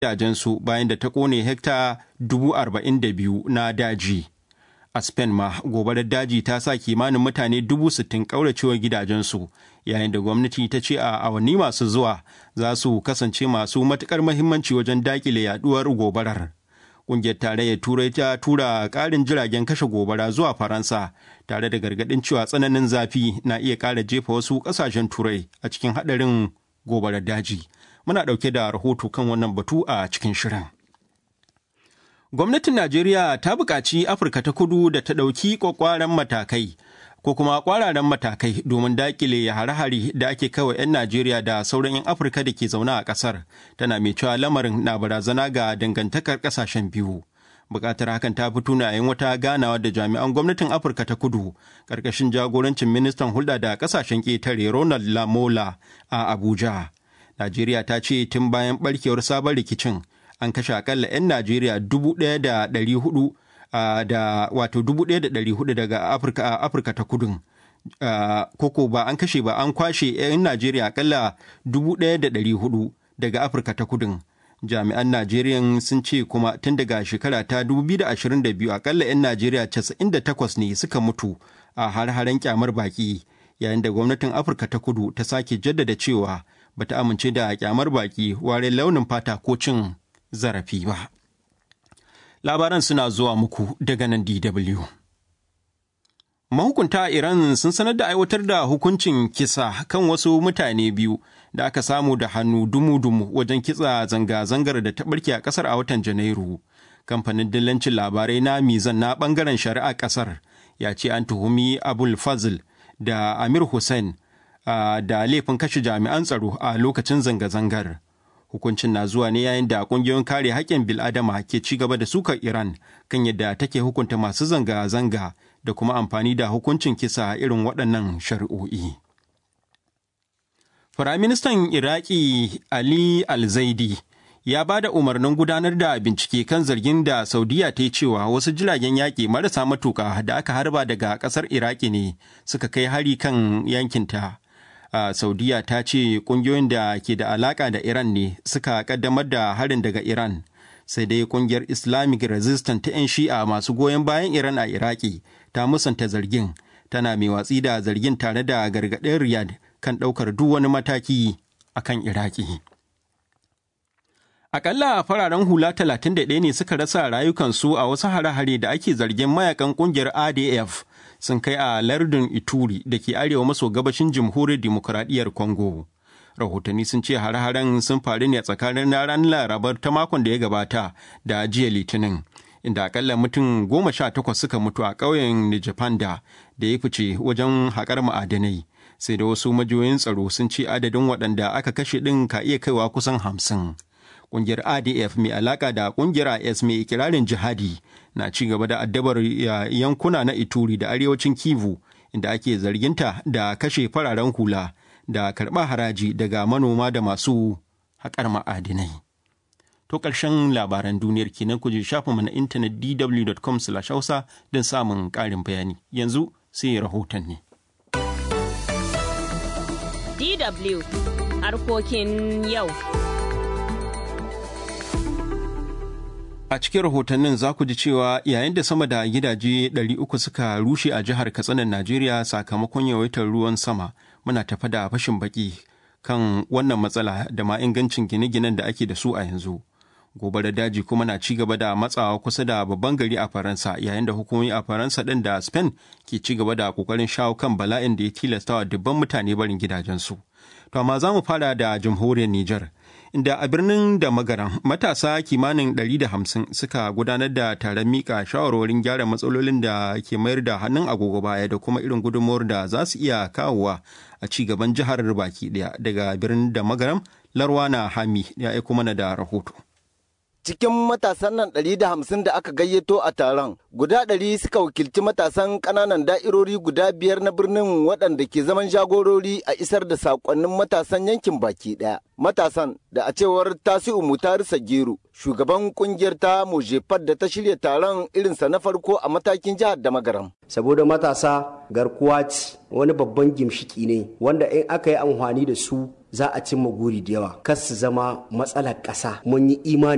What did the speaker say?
gidajensu bayan da ta kone hekta dubu arba'in da biyu na daji. A Spain ma gobarar daji ta sa kimanin mutane dubu sittin ƙauracewa gidajensu yayin da gwamnati ta ce a awanni masu zuwa za su kasance masu matuƙar mahimmanci wajen daƙile yaduwar gobarar. Ƙungiyar tarayyar Turai ta tura ƙarin jiragen kashe gobara zuwa Faransa tare da gargaɗin cewa tsananin zafi na iya ƙara jefa wasu ƙasashen Turai a cikin haɗarin gobarar daji. Muna ɗauke da rahoto kan wannan batu a cikin shirin. Gwamnatin Najeriya ta buƙaci Afirka ta kudu da ta ɗauki ƙwaƙwaran matakai ko kuma ƙwararren matakai domin daƙile hare-hare da ake kawai 'yan Najeriya da sauran 'yan Afirka da ke zaune a ƙasar, tana mai cewa lamarin na barazana ga dangantakar ƙasashen biyu. Buƙatar hakan ta fito na yayin wata ganawa da jami'an gwamnatin Afirka ta kudu ƙarƙashin jagorancin ministan hulɗa da ƙasashen ƙetare Ronald Lamola a Abuja. Najeriya ta ce tun bayan ɓarkewar sabon rikicin an kashe akalla 'yan Najeriya dubu ɗaya da ɗari hudu da wato dubu ɗaya da ɗari hudu daga Afirka Afirka ta kudun. Koko ba an kashe ba an kwashe 'yan Najeriya akalla dubu ɗaya da ɗari hudu daga Afirka ta kudun. Jami'an Najeriya sun ce kuma tun daga shekara ta 2022 akalla 'yan Najeriya 98 ne suka mutu a har-haren kyamar baki yayin da gwamnatin Afirka ta kudu ta sake jaddada cewa bata amince da kyamar baki ware launin fata ko cin zarafi ba. Labaran suna zuwa muku daga nan DW. Mahukunta Iran sun sanar da aiwatar da hukuncin kisa kan wasu mutane biyu da aka samu da hannu dumu-dumu wajen kitsa zanga-zangar da ta barke a ƙasar a watan Janairu. Kamfanin dillancin labarai na Mizan na ɓangaren shari'a ƙasar ya ce an tuhumi Abul Fazl da Amir Hussein da laifin kashe jami'an tsaro a lokacin zanga-zangar. Hukuncin na zuwa ne yayin da kungiyoyin kare haƙƙin bil'adama ke ci gaba da sukar Iran kan yadda take hukunta masu zanga-zanga da kuma amfani da hukuncin kisa irin waɗannan shari'o'i. Firaministan Iraki Ali Al-Zaidi ya ba da umarnin gudanar da bincike kan zargin da Saudiya ta yi cewa wasu jiragen yaƙi marasa matuƙa da aka harba daga ƙasar Iraki ne suka kai hari kan yankinta. Uh, saudiya ta ce kungiyoyin da ke da alaka da iran ne suka kaddamar da harin daga iran sai dai kungiyar islamic resistance ta 'yan shi'a masu goyon bayan iran a iraki ta musanta zargin tana mai watsi da zargin tare da gargaɗin riyadh kan ɗaukar duk wani mataki a kan iraki Akalla fararen hula 31 ne suka rasa rayukansu a wasu hare-hare da ake zargin mayakan kungiyar ADF sun kai a lardin Ituri da ke arewa maso gabashin jamhuriyar demokuraɗiyyar Congo. Rahotanni sun ce hare-haren sun faru ne tsakanin ranar Larabar ta makon da ya gabata da jiya Litinin, inda akalla mutum goma sha takwas suka mutu a ƙauyen Nijapanda da ya fice wajen haƙar ma'adanai. Sai da wasu majiyoyin tsaro sun ce adadin waɗanda aka kashe ɗin ka iya kaiwa kusan hamsin. Ƙungiyar ADF mai alaƙa da ƙungiyar IS mai ikirarin jihadi na ci gaba da addabar yankuna na Ituri da arewacin Kivu inda ake zarginta da kashe fararen hula da karɓa haraji daga manoma da masu haƙar ma'adinai. To ƙarshen labaran duniyar kenan ku je shafinmu na intanet dw.com hausa don samun ƙarin bayani. Yanzu sai rahoton ne. DW harkokin yau. A cikin rahotannin za ku ji cewa yayin da sama da gidaje 300 suka rushe a jihar Katsinan Najeriya sakamakon yawaitar ruwan sama muna tafa da fashin baki kan wannan matsala da ma ingancin gine-ginen da ake da su a yanzu. Gobarar daji kuma na ci gaba da matsawa kusa da babban gari a Faransa yayin da hukumomi a Faransa ɗin da Spain ke ci gaba da ƙoƙarin shawo kan bala'in da ya tilastawa dubban mutane barin gidajensu. To amma za mu fara da jamhuriyar Nijar. inda a birnin da magaran matasa kimanin 150 suka gudanar da taron mika shawarwarin gyara matsalolin da ke mayar da hannun agogo baya da kuma irin gudunmawar da za su iya kawowa a ci gaban jihar baki daya daga birnin da magaram larwana hami ya aiko mana da rahoto cikin matasan nan ɗari da hamsin da aka gayyato a taron guda ɗari suka wakilci matasan ƙananan da'irori guda biyar na birnin waɗanda ke zaman jagorori a isar da saƙonnin matasan yankin baki ɗaya matasan da a cewar tasi'u mutari sagiru shugaban kungiyar ta mojefar da ta shirya taron irinsa na farko a matakin jihar da magaram saboda matasa garkuwa ce wani babban gimshiki ne wanda in aka yi amfani da su za a cimma guri da yawa kas su zama matsalar ƙasa mun yi imani